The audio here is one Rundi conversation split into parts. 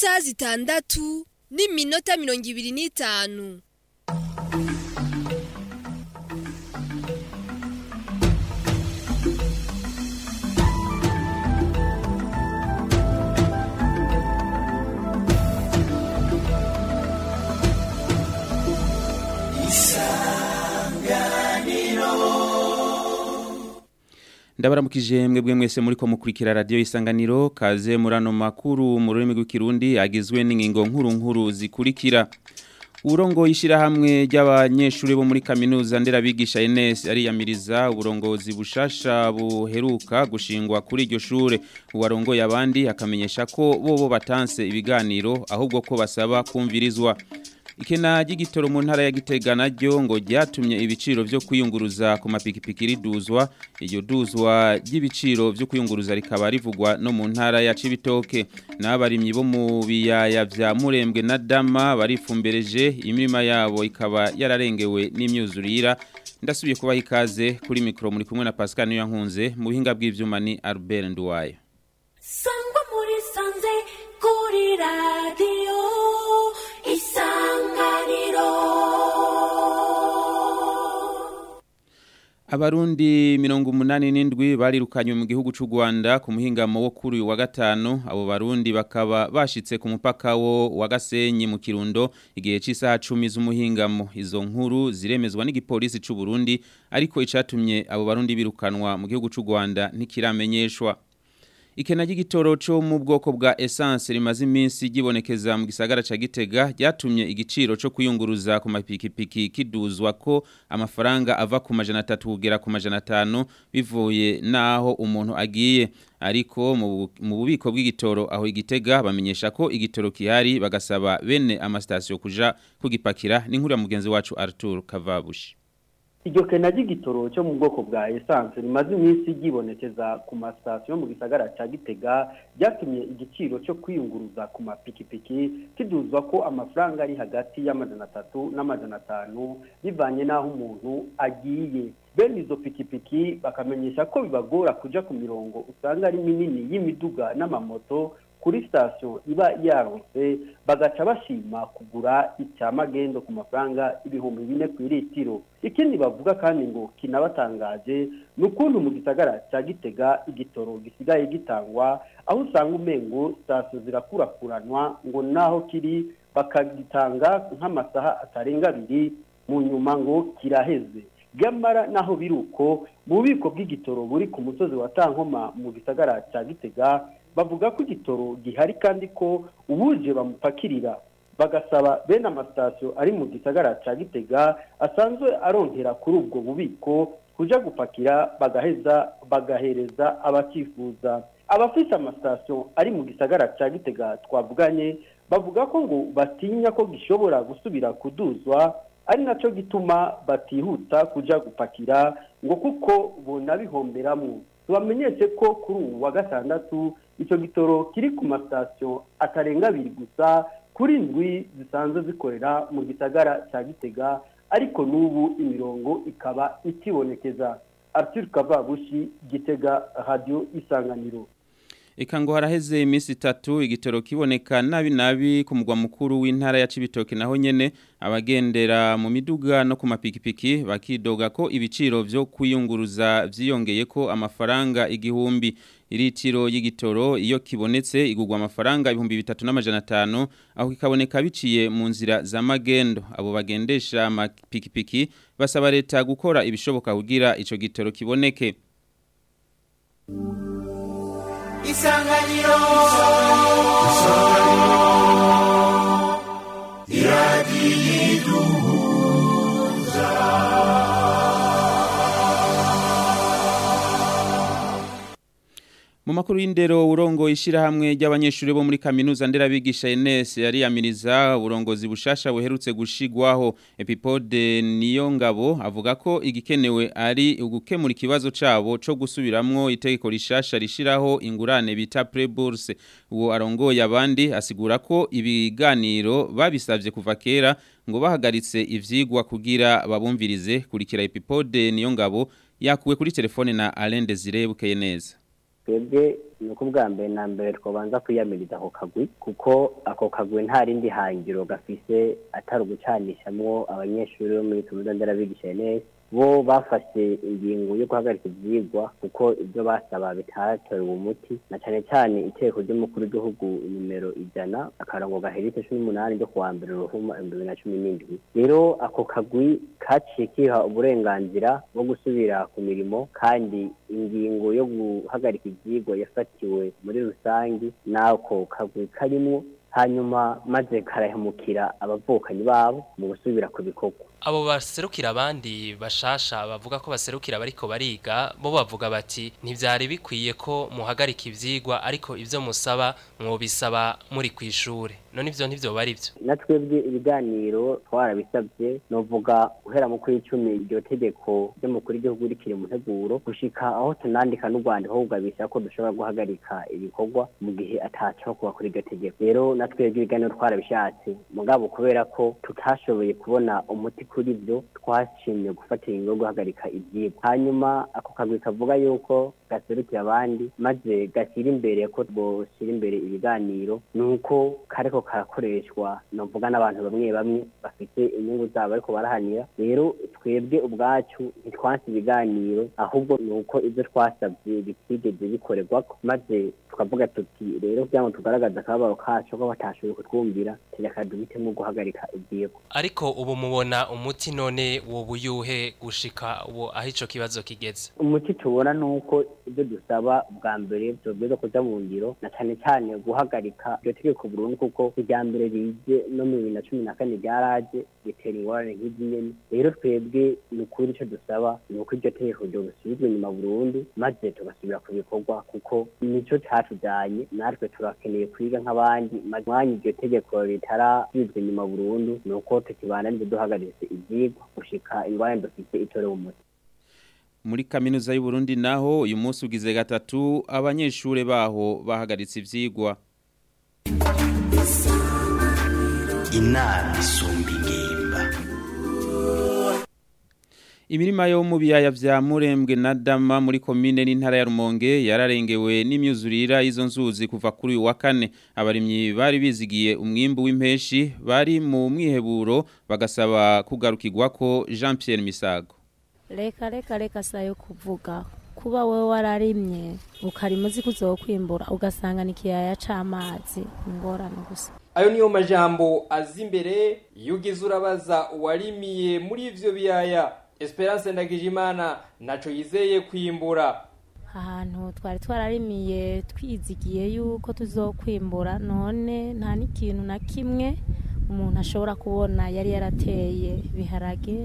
isaha zitandatu n'iminota mirongo ibiri n'itanu ndabaramukije mwebwe mwese muri ko mukurikira radio isanganiro kaze murano makuru mu rurimi rw'ikirundi agizwe n'ingingo nkuru nkuru zikurikira uburongo ishirahamwe ry'abanyeshuri bo muri kaminuza nderabigisha NS ariyamiriza uburongozi bushasha buheruka gushingwa kuri iryo shure uwarongoye abandi akamenyesha ko bobo batanse ibiganiro ahubwo ko basaba kumvirizwa Ikena ry'igitoro mu ntara ya Gitega naryo ngo ryatumye ibiciro vyo kwiyunguruza ku mapikipiki riduzwa iryo duzwa ry'ibiciro vyo kwiyunguruza rikaba rivugwa no mu ntara ya Cibitoke n'abarimyi bo mu biyaya vya Murembwe na Dama barifumbereje imirima yabo ikaba yararengewe n'imyuzurira ndasubiye kubaha ikaze kuri mikro muri kumwe na Pascal Niyankunze mu bihinga bw'ivyuma ni Albert Nduwayo Sangwa muri sanze kuri radio isanganiro Abarundi mirongo umunani n'indwi barirukanywe mu gihugu c'u Rwanda ku muhingamo wo kuri uyu wa gatanu abo barundi bakaba bashitse ku mupaka wo wa Gasenyi mu Kirundo igihe c'isaha 10 z'umuhingamo izo nkuru ziremezwa n'igipolisi c'u Burundi ariko icatumye abo barundi birukanwa mu gihugu c'u Rwanda ntikiramenyeshwa Ikena ry'igitoro cyo mu bwoko bwa essence rimaze iminsi gibonekeza mu gisagara ca Gitega ryatumye igiciro cyo kuyunguruza ku mapikipiki kiduzwa ko amafaranga ava ku majana 3 kugera ku majana 5 bivuye naho umuntu agiye ariko mu bubiko bw'igitoro aho igitega bamenyesha ko igitoro kihari bagasaba bene amastation kuja kugipakira n'inkuru ya mugenzi wacu Arthur Kavabushi iryo kena ry'igitoro cyo mu bwoko bwa essence rimaze iminsi ryibonekeza ku masitasiyo mu gisagara cya gitega ryatumye igiciro cyo kwiyunguruza ku mapikipiki kiduzwa ko amafaranga ari hagati y'amajana atatu n'amajana atanu bivanye n'aho umuntu agiye bene izo pikipiki bakamenyesha ko bibagora kuja ku mirongo usanga ari minini y'imiduga n'amamoto kuri sitasiyo iba yaronse bagaca bashima kugura icya magendo ku mafaranga ibihumbi bine ku iritiro ikindi bavuga kandi ngo kinabatangaje ni ukuntu mu gisagara cya gitega igitoro gisigaye gitangwa aho usanga umengo sitasiyo zirakurakuranwa ngo naho kiri bakagitanga nk'amasaha atarenga abiri mu nyuma ngo kiraheze gamara naho biri uko mu bubiko bw'igitoro buri ku musozi wa tankoma mu gisagara cya gitega bavuga ko igitoro gihari kandi ko ubuje bamupakirira bagasaba bene amasitasiyo ari mu gisagara cya gitega asanzwe aronkera kuri ubwo bubiko kuja gupakira bagaheza bagahereza abakifuza abafite amasitasiyo ari mu gisagara cya gitega twavuganye bavuga ko ngo batinya ko gishobora gusubira kuduzwa ari nacyo gituma batihuta kuja gupakira ngo kuko bonabihomberamwo tubamenyeshe ko kuri ubu wa gatandatu icyo gitoro kiri ku masitasiyo atarenga abiri gusa kuri ndwi zisanzwe zikorera mu gisagara cya gitega ariko n'ubu imirongo ikaba ikibonekeza Arthur Kavabushi gitega radio isanganiro Eka ngo haraheze iminsi itatu igitoro kiboneka nabi nabi ku mugwa mukuru w'intara ya Cibitoke naho nyene abagendera mu miduga no ku mapikipiki bakidoga ko ibiciro vyo kwiyunguruza vyiyongeye ko amafaranga igihumbi iritiro y'igitoro iyo kibonetse igugwa amafaranga ibihumbi bitatu n'amajana atanu aho kikaboneka biciye mu nzira za magendo abo bagendesha amapikipiki basaba leta gukora ibishoboka kugira ico gitoro kiboneke isanganiro isanganiro iradiyiduhuza Mu makuru y'indero urongo ishirahamwe ry'abanyeshuri bo muri kaminuza nderabigisha NS yariyamiriza uburongozi bushasha buherutse gushigwaho Epipode niyo ngabo avuga ko igikenewe ari ugukemura ikibazo cabo co gusubiramwo itegeko rishasha rishiraho ingurane bita pre-bourse uwo arongoye abandi asigura ko ibiganiro babisavye kuva kera ngo bahagaritse ivyigwa kugira babumvirize kurikira Epipode niyo ngabo yakuwe kuri telefone na Alain Desire bukeye neza twebwe ni uko ubwa mbere na mbere twabanza kwiyamiriza ako kagwi kuko ako kagwi nta rindi hangiro gafise atari ugucanishamwo abanyeshuri bo muri kaminuza nderabigisha ns bo bafashe ingingo yo guhagarika ivyigwa kuko ibyo basaba bitatorewe umuti na cane cane iteko ry'umukuru w'igihugu nimero ijana akarango gaheretse cumi n'umunani ryo kuwa mbere ruhuma ibihumbi bibiri na cumi n'indwi rero ako kagwi kaciye kiha uburenganzira bwo gusubira ku mirimo kandi ingingo yo guhagarika ivyigwa yafatiwe muri rusangi n'ako kagwi karimwo hanyuma maze karahemukira abavukanyi babo mu gusubira ku bikorwa abo baserukira abandi bashasha bavuga ko baserukira bariko bariga bo bavuga bati ntivyari bikwiye ko muhagarika ivyigwa ariko ivyo musaba mwobisaba muri kwishure none ivyo ntivyo bari vyo natwebwe ibiganiro twarabisabye novuga guhera mu kw'icumi iryo tegeko ry'umukuru w'igihugu rikiri mu nteguro gushika aho tunandika n'urwandiko kugabisha ko dushobora guhagarika ibikorwa mu gihe ataco kuba kuri iryo tegeko rero natwebwe ibiganiro twarabishatse mugabo kubera ko tutashoboye kubona umuti kuri byo twashimye gufatira ingo yo guhagarika ibyigwa hanyuma ako kagwi kavuga yuko gaserukira abandi maze gashyira imbere ko boshyira imbere ibiganiro ni uko kariko karakoreshwa novuga n'abantu bamwe bamwe bafite inyungu zabo ariko barahanira rero twebwe ubwacu ntitwanse ibiganiro ahubwo ni uko ibyo twasabye bitigeze bikorerwako maze tukavuga tuti rero kugira ngo tugaragaze akababaro kacu ko batashoboye kutwumvira reka duhitemo guhagarika ibyigwa ariko ubu mubona umuti none woba uyuhe gushika ubu aho ico kibazo kigeze umuti tubona ni uko ibyo dusaba bwa mbere tubwiza kuja mu ngiro na cane cane guhagarika iryo tegeko burundu kuko irya mbere rije no mu bibiri na cumi na kane ryaraje ritera ingorane nk'izi nyene rero twebwe ni ukuri ico dusaba ni uko iryo tegeko ryobusubizwa inyuma burundu maze tugasubira ku bikorwa kuko nico catujanye natwe turakeneye kwiga nk'abandi maze mwanya iryo tegeko ritarasubizwa inyuma burundu ni uko tukibananije duhagaritse ivyigwa gushika ingorane dufite itorewe umuti muri kaminuza y'u Burundi naho uyu munsi ugize gatatu abanyeshure baho bahagaritse ivyigwa inama isumba ingimba Imirima yo mu biyaya vya Murembwe na Dama muri komine n'intara ya Rumonge yararengewe n'imyuzurira izo nzuzi kuva kuri uyu wa kane abarimyi bari bizigiye umwimbu w'impeshi bari mu mwiheburo bagasaba kugarukirwa ko Jean Pierre Misago reka reka reka sayo kuvuga kuba wowe wararimye ukarima uzi kuzokwimbura ugasanga ni ikiyaya c'amazi ingorane gusa ayo niyo majambo azi imbere iyo ugize urabaza uwarimiye muri ivyo biyaya esperance ndagijimana naco yizeye kwimbura ahantu twari twararimiye twizigiye yuko tuzokwimbura none nta n'ikintu na kimwe umuntu ashobora kubona yari yarateye biharage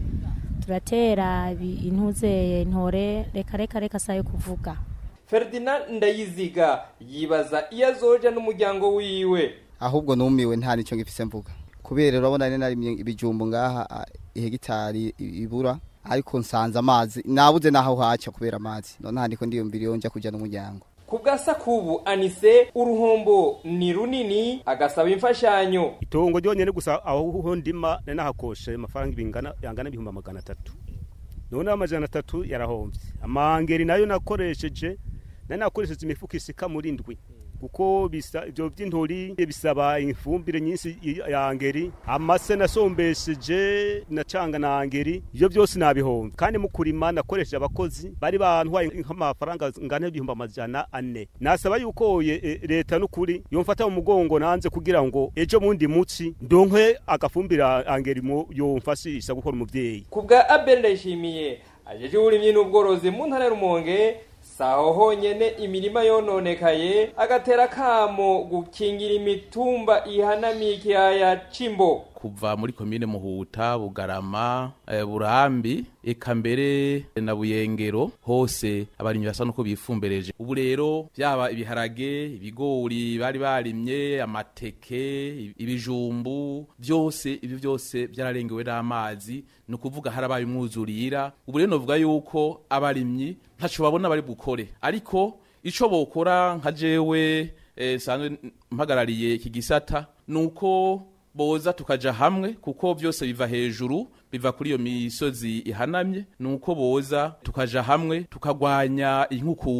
turatera intuzeye intore reka reka reka sayo kuvuga ferdinand ndayiziga yibaza iyo azoja n'umuryango wiwe ahubwo numiwe nta nicyo ngifise mvuga kubera urabona ne narimye ibijumbu ngaha ihegitari ibura ariko nsanze amazi nabuze naho haca kubera amazi none handiko ndiyumvira iyo nja kuja n'umuryango ku bwa sakubu anise uruhombo ni runini agasaba imfashanyo itongo ryonyene gusa aho ndima nari nahakoshe amafaranga ibingana yangana ibihumbi magana atatu none amajana atatu yarahomvye amangeri nayo nakoresheje nari nakoresheje imifuko isika muri ndwi kuko bisa ivyo vy'intori bisaba ifumbire nyinshi ya angeri amase nasombesheje nacanga na angeri ivyo byose nabihomvye kandi mu kurima nakoresheje abakozi bari bantwaye nk'amafaranga ngana ibihumbi amajana ane nasaba yuko e, leta n'ukuri yomfata mu mugongo nanze kugira ngo ejo mundi muci ndonke agafumbira angeri mu yomfashisha gukora umuvyeyi ku bwa Abel Ndayishimiye ajeje uburimyi n'ubworozi mu ntara y'Urumonge saho honyene imirima yononekaye agatera kamo gukingira imitumba ihanamiye ikiyaya cimbo kuva muri komine muhuta bugarama e, burambi eka mbere na buyengero hose abarimyi basa nuko bifumbereje ubu rero byaba ibiharage ibigori bari barimye amateke ibijumbu byose ibi byose byararengewe n'amazi ni ukuvuga harabaye umwuzurira ubu rero novuga yuko abarimyi ntaco babona bari bukore ariko ico bokora nka jewe eh, sanzwe mpagarariye iki gisata nuko boza tukaja hamwe kuko byose biva hejuru biva kuri iyo misozi ihanamye nuko boza tukaja hamwe tukagwanya inkukura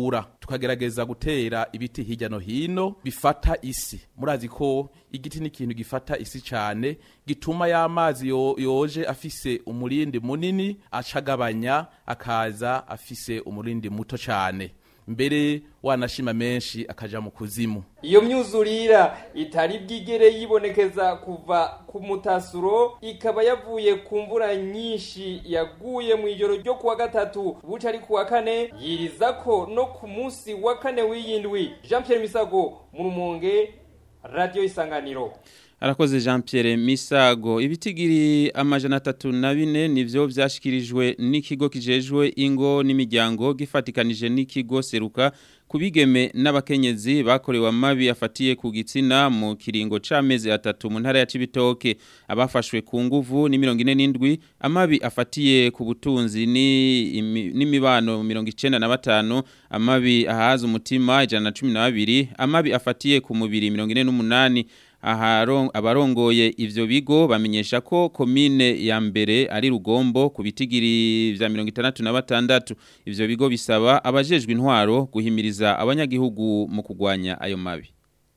tukagerageza gutera ibiti hirya no hino bifata isi murazi ko igiti ni ikintu gifata isi cyane gituma ya mazi yo, yoje afise umurindi munini acagabanya akaza afise umurindi muto cyane mbere wanashima menshi akaja mu kuzimu iyo myuzurira itari bwigere yibonekeza kuva ku mutasuro ikaba yavuye ku mvura nyinshi yaguye mu ijoro ryo kuwa gatatu buca ari kuwa kane yiriza ko no ku munsi wa kane w'iyindwi jean pierre misago mu rumonge radiyo isanganiro Arakoze Jean Pierre Misago ibitigiri amajana atatu na bine nivyo vyashikirijwe n'ikigo kijejwe ingo n'imiryango gifatikanije n'ikigo seruka kubigeme n'abakenyezi bakorewe amabi afatiye ku gitsina mu kiringo c'amezi atatu mu ntara ya Cibitoke abafashwe ku nguvu ni 47 amabi afatiye ku butunzi ni n'imibano 95 amabi ahaza umutima 112 amabi afatiye ku mubiri 48 abarongoye ivyo bigo bamenyesha ko komine ya mbere ari rugombo ku bitigiri vya 66 ivyo bigo bisaba abajejwe intwaro guhimiriza abanyagihugu mu kugwanya ayo mabi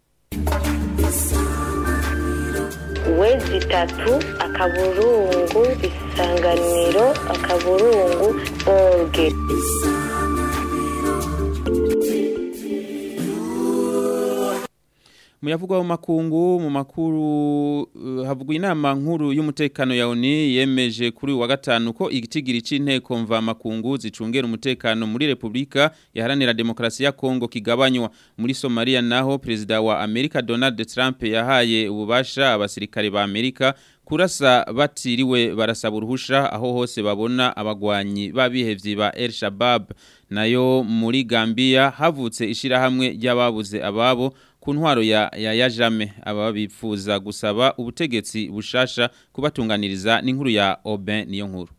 wezi tatu akaburungu isanganiro akaburungu orge Muyavugwa mu makungu mu makuru uh, havugwa inama nkuru y'umutekano ya ONU yemeje kuri wa gatanu ko igitigiri c'inteko mva makungu zicungera umutekano muri Republika yaharanira demokrasi ya Kongo kigabanywa muri Somalia naho president wa Amerika Donald Trump yahaye ububasha abasirikare ba Amerika kurasa batiriwe barasaba uruhusha aho hose babona abagwanyi babihevyi ba El Shabab nayo muri Gambia havutse ishirahamwe ry'ababuze ababo ku ntwaro ya ya yajame aba bipfuza gusaba ubutegetsi bushasha kubatunganiriza n'inkuru ya Aubin niyo nkuru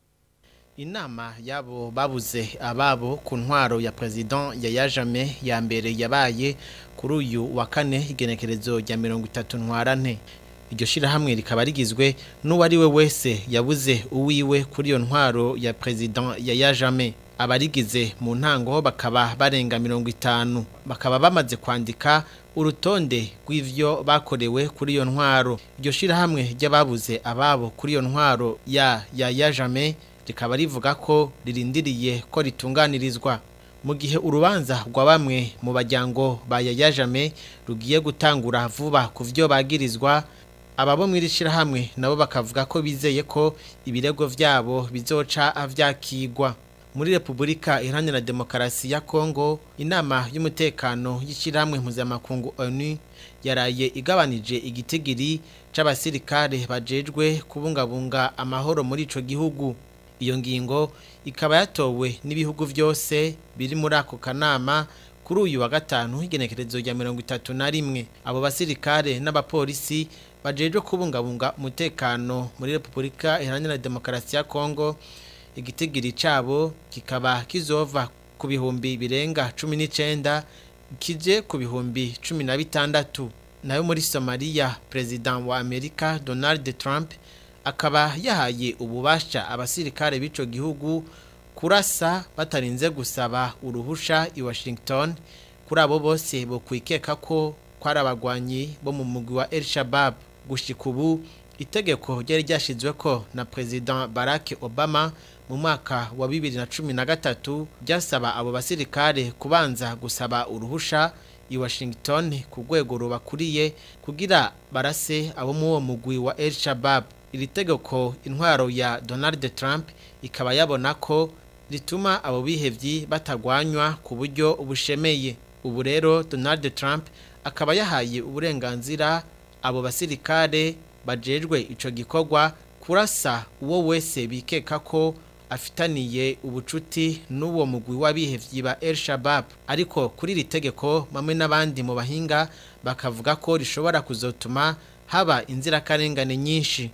Inama yabo babuze ababo ku ntwaro ya president ya yajame ya mbere yabaye kuri uyu wa kane igenekerezo rya 30 ntwarante iryo shirahamwe rikaba rigizwe n'uwari we wese yabuze uwiwe kuri iyo ntwaro ya president ya yajame abarigize mu ntango bakaba barenga mirongo itanu bakaba bamaze kwandika urutonde rw'ivyo bakorewe kuri iyo ntwaro iryo shirahamwe ry'ababuze ababo kuri iyo ntwaro ya ya yajame rikaba rivuga ko ririndiriye ko ritunganirizwa mu gihe urubanza rwa bamwe mu bajyango ba yayajame rugiye gutangura vuba ku vyo bagirizwa ababo mw'iri shirahamwe nabo bakavuga ko bizeye ko ibirego vyabo bizoca avyakigwa muri Republika Iharanira Demokarasi ya Kongo inama y'umutekano y'ishyirahamwe mpuzamakungu ONU yaraye igabanije igitigiri c'abasirikare bajejwe kubungabunga amahoro muri ico gihugu iyo ngingo ikaba yatowe n'ibihugu byose biri muri ako kanama kuri uyu wa gatanu igenekerezo rya mirongo itatu na rimwe abo basirikare n'abapolisi bajejwe kubungabunga umutekano muri Republika Iharanira Demokarasi ya Kongo igitigiri cabo kikaba kizova ku bihumbi birenga cumi n'icenda kije ku bihumbi cumi na bitandatu nayo muri Somalia president wa Amerika Donald Trump akaba yahaye ububasha abasirikare b'ico gihugu kurasa batarinze gusaba uruhusha i Washington kuri abo bose bo kwikeka ko kwari abagwanyi bo mu mugwi wa El Shabab gushika ubu itegeko ryari ryashizwe ko na president Barack Obama mu mwaka wa bibiri na cumi na gatatu byasaba abo basirikare kubanza gusaba uruhusha i Washington ku rwego rubakuriye kugira barase abo mu uwo mugwi wa El Shabab iri tegeko intwaro ya Donald Trump ikaba yabona ko rituma abo bihevyi batagwanywa ku buryo bushemeye ubu rero Donald Trump akaba yahaye uburenganzira abo basirikare bajejwe ico gikorwa kurasa uwo wese bikeka ko afitaniye ubucuti n'uwo mugwi w'abihevyi ba El Shabab ariko kuri iri tegeko bamwe n'abandi mu bahinga bakavuga ko rishobora kuzotuma haba inzirakarengane nyinshi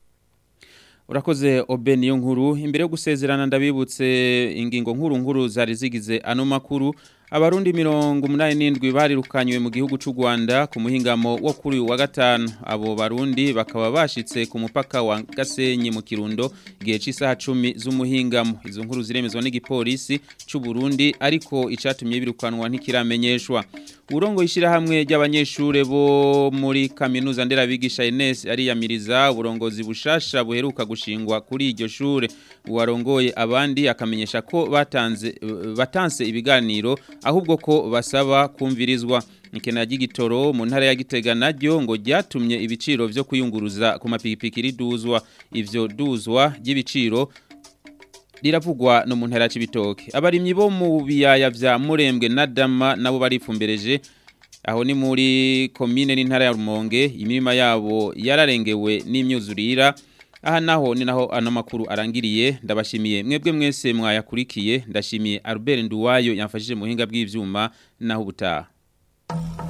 Urakoze obe niyo nkuru imbere yo gusezerana ndabibutse ingingo nkuru nkuru zari zigize ano makuru Abarundi mirongo umunani n'indwi barirukanywe mu gihugu c'u Rwanda ku muhingamo wo kuri uyu wa gatanu abo barundi bakaba bashitse ku mupaka wa Gasenyi mu Kirundo igihe c'isaha 10 z'umuhingamo izo nkuru ziremezwa n'igipolisi c'u Burundi ariko icatumye birukanwa ntikiramenyeshwa Urongo ishira hamwe ry'abanyeshure bo muri kaminuza nderabigisha Enes ariyamiriza uburongozi bushasha buheruka gushingwa kuri iryo shure uwarongoye abandi akamenyesha ko batanze batanse ibiganiro ahubwo ko basaba kumvirizwa ikena ry'igitoro mu ntara ya Gitega naryo ngo ryatumye ibiciro vyo kuyunguruza ku mapikipiki riduzwa ivyo duzwa ry'ibiciro riravugwa no mu ntara y'ibitoke abarimyi bo mu biyaya vya Murembwe na Dama nabo barifumbereje aho ni muri komine n'intara ya Rumonge imirima yabo yararengewe n'imyuzurira aha naho ni naho ano makuru arangiriye ndabashimiye mwebwe mwese mwayakurikiye ndashimiye Albert Nduwayo yamfashije mu hinga bw'ivyuma naho ubutaha